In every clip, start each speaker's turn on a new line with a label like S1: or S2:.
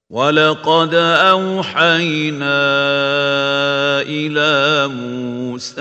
S1: ولقد أوحينا إلى موسى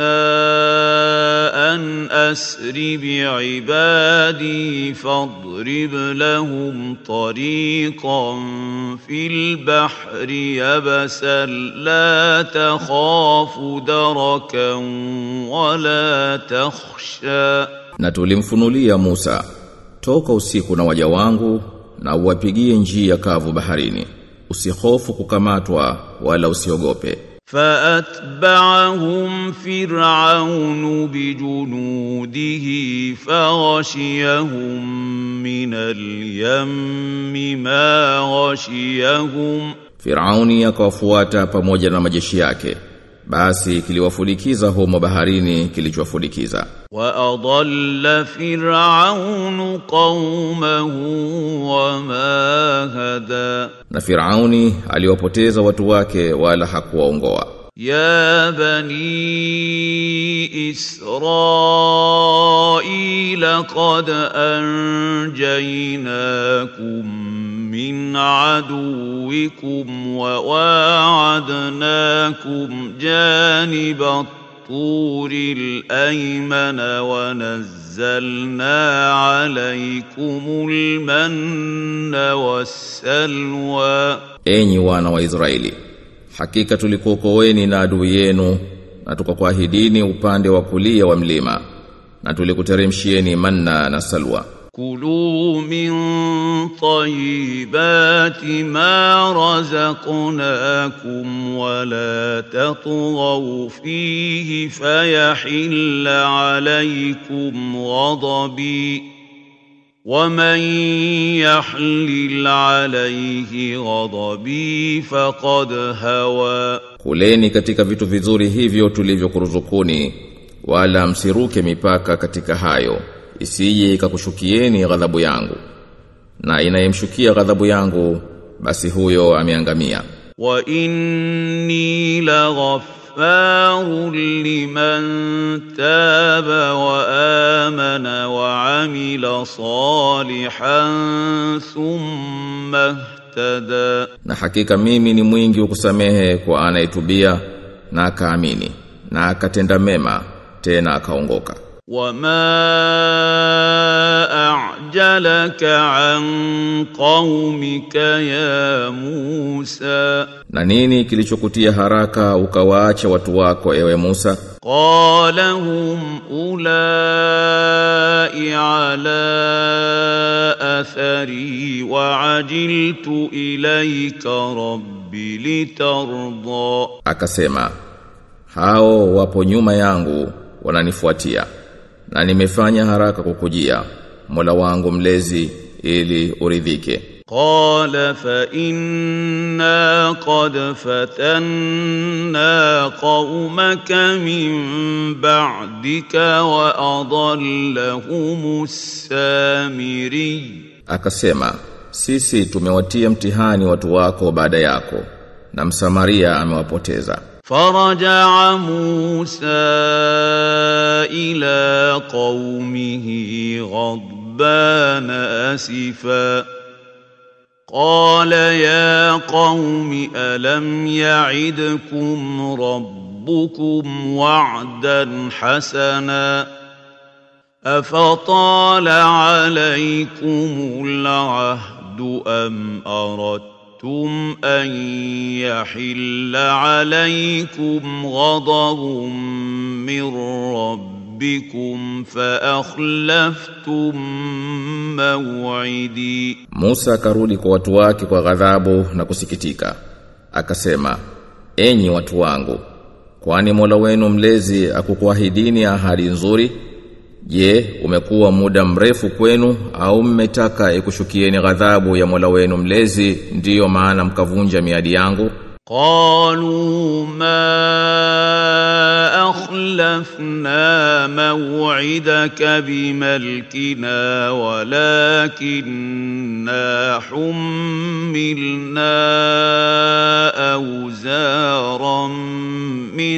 S1: أن أسر بعبادي فاضرب لهم طريقا في البحر يبسا لا تخاف دركا ولا تخشى
S2: Na tulimfunulia Musa, toka usiku na waja wangu na uwapigie njia kavu baharini. Usihofu kukamatwa wala usiogope.
S1: فأتبعهم فرعون بجنوده فغشيهم من اليم ما غشيهم
S2: Firauni akawafuata pamoja na majeshi yake. Basi kiliwafulikiza humo baharini kilichowafulikiza.
S1: وأضل فرعون قومه وما هدى
S2: Na Firauni aliwapoteza watu wake wala hakuwaongoa.
S1: يا بني إسرائيل قد أنجيناكم من عدوكم وواعدناكم جانب الطور الأيمن ونزلنا عليكم المن والسلوى
S2: Enyi wana wa Israeli, hakika tulikuokoeni na adui yenu na tukakuahidini upande wa kulia wa mlima na tulikuteremshieni manna na salwa.
S1: كلوا من طيبات ما رزقناكم ولا تطغوا فيه فيحل عليكم غضبي ومن يحلل عليه غضبي فقد هوى
S2: Kuleni katika vitu vizuri hivyo tulivyokuruzukuni wala msiruke mipaka katika hayo isije ikakushukieni ghadhabu yangu na inayemshukia ghadhabu yangu basi huyo ameangamia
S1: وإني لغفار لمن تاب وآمن وعمل صالحا ثم اهتدى
S2: na hakika mimi ni mwingi wa kusamehe kwa anayetubia na akaamini na akatenda mema tena akaongoka
S1: وما أعجلك عن قومك يا موسى
S2: na nini kilichokutia haraka ukawaacha watu wako ewe Musa
S1: قال هم أولئك على أثري وعجلت إليك رب لترضى
S2: akasema hao wapo nyuma yangu wananifuatia na nimefanya haraka kukujia Mola wangu mlezi ili uridhike
S1: قال فإنا قد فتنا قومك من بعدك وأضلهم السامري
S2: akasema sisi tumewatia mtihani watu wako baada yako na msamaria amewapoteza
S1: فرجع موسى إلى قومه غضبان أسفا قال يا قوم ألم يعدكم ربكم وعدا حسنا أفطال عليكم العهد أم أردتم أَرَدتُّمْ أَن يَحِلَّ عَلَيْكُمْ غَضَبٌ مِّن رَّبِّكُمْ فَأَخْلَفْتُم مَّوْعِدِي
S2: Musa akarudi kwa watu wake kwa ghadhabu na kusikitika akasema enyi watu wangu kwani Mola wenu mlezi akukuahidini ahadi nzuri Je, umekuwa muda mrefu kwenu au mmetaka ikushukieni ghadhabu ya Mola wenu mlezi ndiyo maana mkavunja miadi yangu?
S1: قالوا ما أخلفنا موعدك بملكنا ولكننا حملنا أوزارا من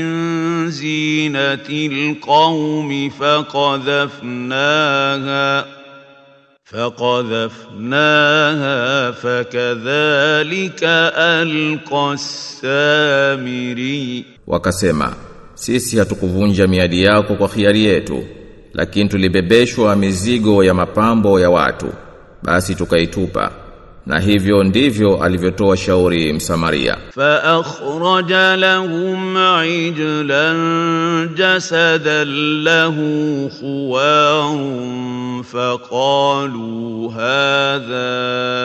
S1: زينة القوم فقذفناها فقذفناها فكذلك ألقى السامري
S2: Wakasema, sisi hatukuvunja miadi yako kwa khiari yetu, lakini tulibebeshwa mizigo ya mapambo ya watu, basi tukaitupa. Na hivyo ndivyo alivyotoa shauri Msamaria.
S1: فأخرج لهم عجلا جسدا له خوار فقالوا هذا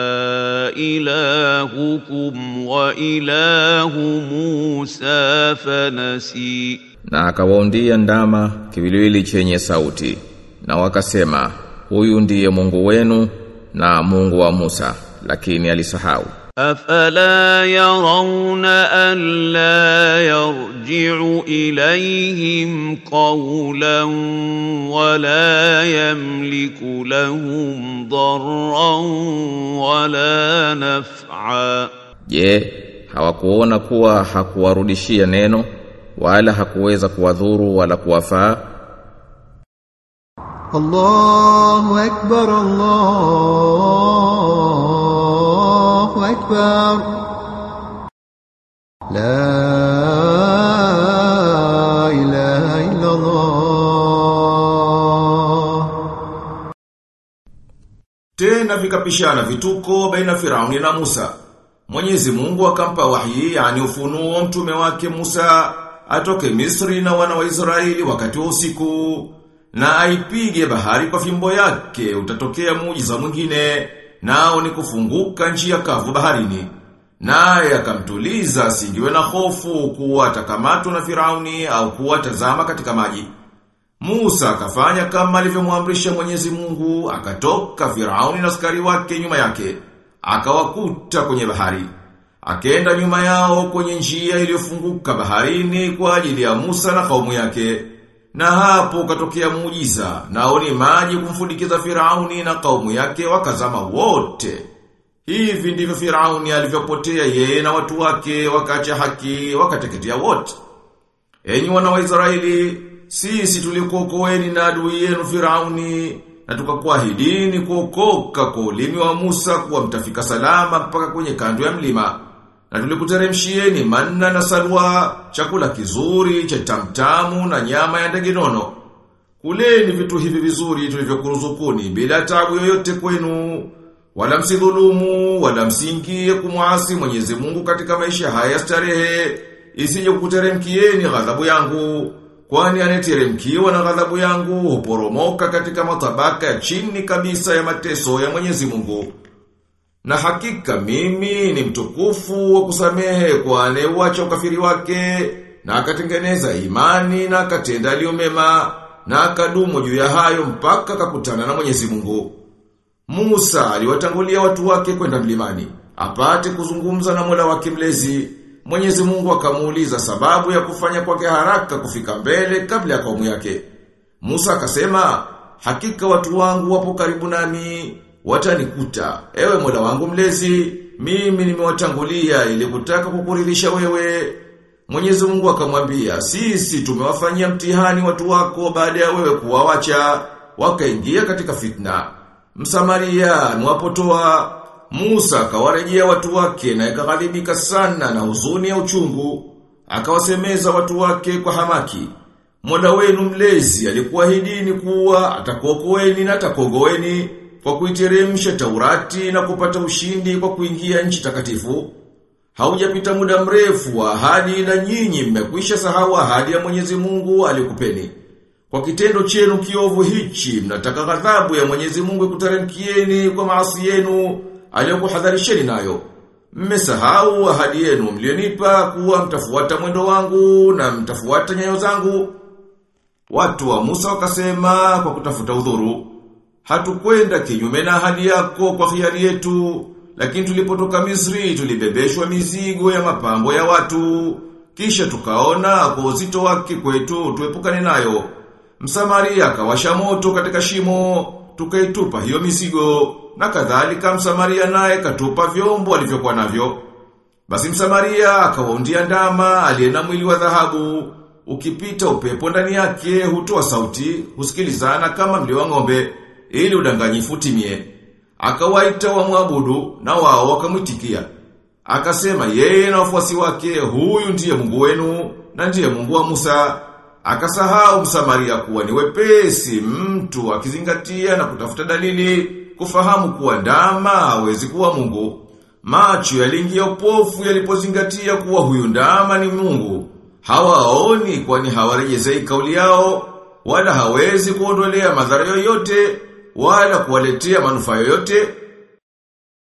S1: إلهكم وإله موسى فنسي
S2: Na akawaundia ndama kiwiliwili chenye sauti. Na wakasema, huyu ndiye Mungu wenu na Mungu wa Musa, lakini alisahau.
S1: أفلا يرون ألا يرجع إليهم قولا ولا يملك لهم ضرا ولا نفعا
S2: Je, hawakuona kuwa hakuwarudishia neno wala hakuweza kuwadhuru wala kuwafaa?
S3: الله أكبر الله أكبر لا إله إلا الله
S2: Tena vikapishana vituko baina Firauni na Musa. Mwenyezi Mungu akampa wahi yani ufunuo mtume wake Musa atoke Misri na wana wa Israeli wakati wa usiku na aipige bahari kwa fimbo yake utatokea muujiza mwingine nao ni kufunguka njia kavu baharini. Naye akamtuliza asingiwe na hofu kuwa atakamatwa na Firauni au kuwa tazama katika maji. Musa akafanya kama alivyomwamrisha Mwenyezi Mungu, akatoka Firauni na askari wake nyuma yake, akawakuta kwenye bahari. Akaenda nyuma yao kwenye njia iliyofunguka baharini kwa ajili ya Musa na kaumu yake. Na hapo katokea muujiza, nao ni maji kumfudikiza Firauni na kaumu yake wakazama wote. Hivi ndivyo Firauni alivyopotea yeye na watu wake, wakaacha haki, wakateketea wote. Enyi wana wa Israeli, sisi tulikuokoeni na adui yenu Firauni na tukakuahidini kuokoka kwa ulimi wa Musa kuwa mtafika salama mpaka kwenye kando ya mlima. Na tulikuteremshieni manna na salwa, chakula kizuri, cha tamtamu na nyama ya ndege nono. Kuleni vitu hivi vizuri tulivyokuruzukuni bila tabu yoyote kwenu. Wala msidhulumu, wala msingie kumwasi Mwenyezi Mungu katika maisha haya starehe, isije kukuteremkieni ghadhabu yangu. Kwani aneteremkiwa na ghadhabu yangu huporomoka katika matabaka ya chini kabisa ya mateso ya Mwenyezi Mungu. Na hakika mimi ni mtukufu wa kusamehe kwa anayeuacha ukafiri wake na akatengeneza imani na akatenda aliyo mema na akadumu juu ya hayo mpaka akakutana na Mwenyezi Mungu. Musa aliwatangulia watu wake kwenda mlimani, apate kuzungumza na Mola wake mlezi. Mwenyezi Mungu akamuuliza sababu ya kufanya kwake haraka kufika mbele kabla ya kaumu yake. Musa akasema, hakika watu wangu wapo karibu nami, watanikuta. Ewe Mola wangu mlezi, mimi nimewatangulia ili kutaka kukuridhisha wewe. Mwenyezi Mungu akamwambia, sisi tumewafanyia mtihani watu wako baada ya wewe kuwawacha, wakaingia katika fitna. Msamaria mwapotoa Musa akawarejea watu wake na ikaghadhibika sana na huzuni ya uchungu. Akawasemeza watu wake kwa hamaki. Mola wenu mlezi alikuahidini kuwa atakuokoeni na atakuogoeni kwa kuiteremsha Taurati na kupata ushindi kwa kuingia nchi takatifu. Haujapita muda mrefu wa ahadi na nyinyi mmekwisha sahau ahadi ya Mwenyezi Mungu alikupeni. Kwa kitendo chenu kiovu hichi mnataka ghadhabu ya Mwenyezi Mungu ikuteremkieni kwa maasi yenu aliyokuhadharisheni nayo. Mmesahau ahadi yenu mlionipa kuwa mtafuata mwendo wangu na mtafuata nyayo zangu. Watu wa Musa wakasema kwa kutafuta udhuru, hatukwenda kinyume na ahadi yako kwa hiari yetu, lakini tulipotoka Misri tulibebeshwa mizigo ya mapambo ya watu, kisha tukaona kwa uzito wake kwetu tuepukane nayo. Msamaria akawasha moto katika shimo, tukaitupa hiyo mizigo, na kadhalika Msamaria naye katupa vyombo alivyokuwa navyo. Basi Msamaria akawaundia ndama aliye na mwili wa dhahabu, ukipita upepo ndani yake hutoa sauti, husikilizana kama mlio wa ng'ombe, ili udanganyifu utimie.
S4: akawaita wamwabudu na wao wakamwitikia. Akasema yeye na wafuasi wake huyu ndiye Mungu wenu na ndiye Mungu wa Musa. Akasahau Msamaria kuwa ni wepesi mtu akizingatia na kutafuta dalili kufahamu kuwa ndama hawezi kuwa Mungu. Macho yaliingia upofu yalipozingatia kuwa huyu ndama ni Mungu. Hawaoni kwani hawarejezei kauli yao wala hawezi kuondolea madhara yoyote wala kuwaletea manufaa yoyote